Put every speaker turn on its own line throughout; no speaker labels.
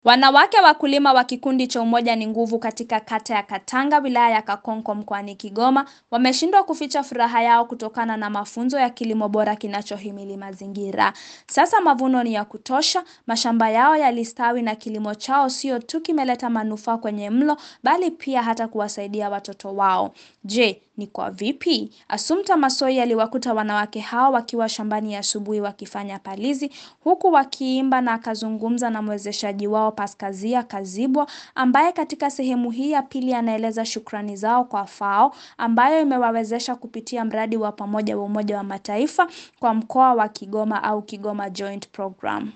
Wanawake wakulima wa kikundi cha Umoja ni Nguvu katika kata ya Katanga wilaya ya Kakonko mkoani Kigoma wameshindwa kuficha furaha yao kutokana na mafunzo ya kilimo bora kinachohimili mazingira. Sasa mavuno ni ya kutosha, mashamba yao yalistawi na kilimo chao sio tu kimeleta manufaa kwenye mlo bali pia hata kuwasaidia watoto wao. Je, ni kwa vipi? Assumpta Massoi aliwakuta wanawake hao wakiwa shambani asubuhi wakifanya palizi huku wakiimba na akazungumza na mwezeshaji wao Paskazia Kazibwa ambaye katika sehemu hii ya pili anaeleza shukrani zao kwa FAO ambayo imewawezesha kupitia mradi wa pamoja wa Umoja wa Mataifa kwa mkoa wa Kigoma au Kigoma Joint Program.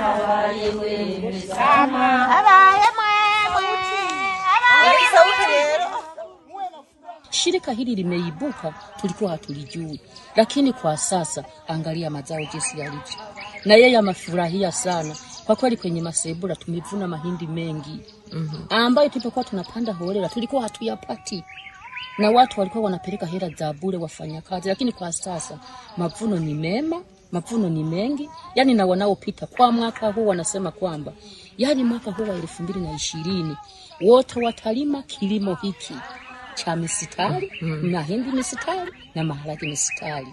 Shirika hili limeibuka, tulikuwa hatulijui, lakini kwa sasa angalia mazao jinsi yalivyo, na yeye amefurahia sana kwa kweli. Kwenye masebula tumevuna mahindi mengi mm -hmm. ambayo tulipokuwa tunapanda holela tulikuwa hatuyapati, na watu walikuwa wanapeleka hela za bure wafanyakazi, lakini kwa sasa mavuno ni mema, mavuno ni mengi, yani na wanaopita kwa mwaka huu wanasema kwamba yani mwaka huu wa elfu mbili na ishirini wote watalima kilimo hiki cha misitari mm. mahindi misitari na maharage misitari.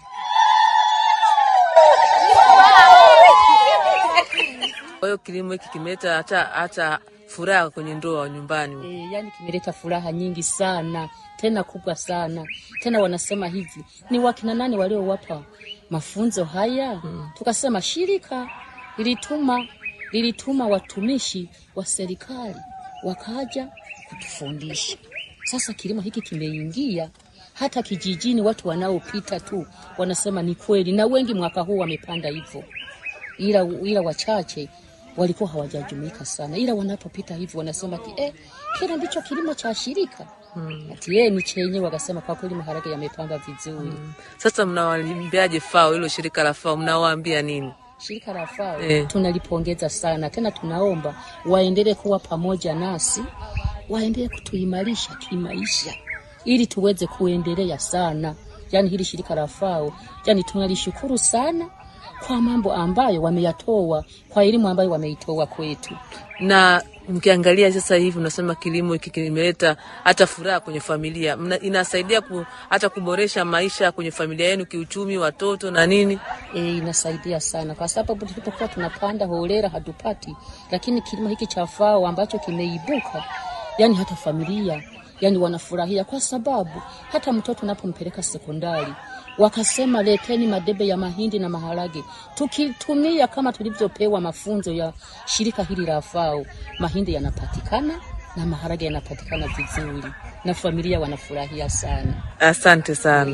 Kwa hiyo kilimo hiki kimeleta hata hata furaha kwenye ndoa nyumbani.
E, yani kimeleta furaha nyingi sana tena kubwa sana tena. Wanasema hivi ni wakina nani waliowapa mafunzo haya? mm. Tukasema shirika lilituma lilituma watumishi wa serikali wakaja kutufundisha. Sasa kilimo hiki kimeingia hata kijijini, watu wanaopita tu wanasema ni kweli, na wengi mwaka huu wamepanda hivyo, ila, ila wachache walikuwa hawajajumuika sana, ila wanapopita hivyo wanasema ati eh, kile ndicho kilimo cha shirika hmm. ati eh, ni chenye. Wakasema kwa kweli maharage yamepanda vizuri hmm.
Sasa mnawaambiaje FAO, hilo shirika la FAO mnawaambia nini?
Shirika la FAO eh, tunalipongeza sana tena, tunaomba waendelee kuwa pamoja nasi waendelee kutuimarisha kimaisha ili tuweze kuendelea sana. Yani hili shirika la FAO yani tunalishukuru sana kwa mambo ambayo wameyatoa, kwa elimu ambayo wameitoa kwetu.
Na mkiangalia sasa hivi unasema kilimo hiki kimeleta hata furaha kwenye familia, inasaidia ku, hata kuboresha maisha kwenye familia yenu kiuchumi, watoto na nini.
E, inasaidia sana kwa sababu tulipokuwa tunapanda holela hatupati, lakini kilimo hiki cha FAO ambacho kimeibuka yani hata familia yani wanafurahia kwa sababu hata mtoto unapompeleka sekondari wakasema leteni madebe ya mahindi na maharage, tukitumia kama tulivyopewa mafunzo ya shirika hili la FAO, mahindi yanapatikana na maharage yanapatikana vizuri na familia wanafurahia sana.
Asante sana.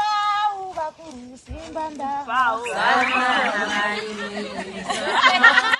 Sama.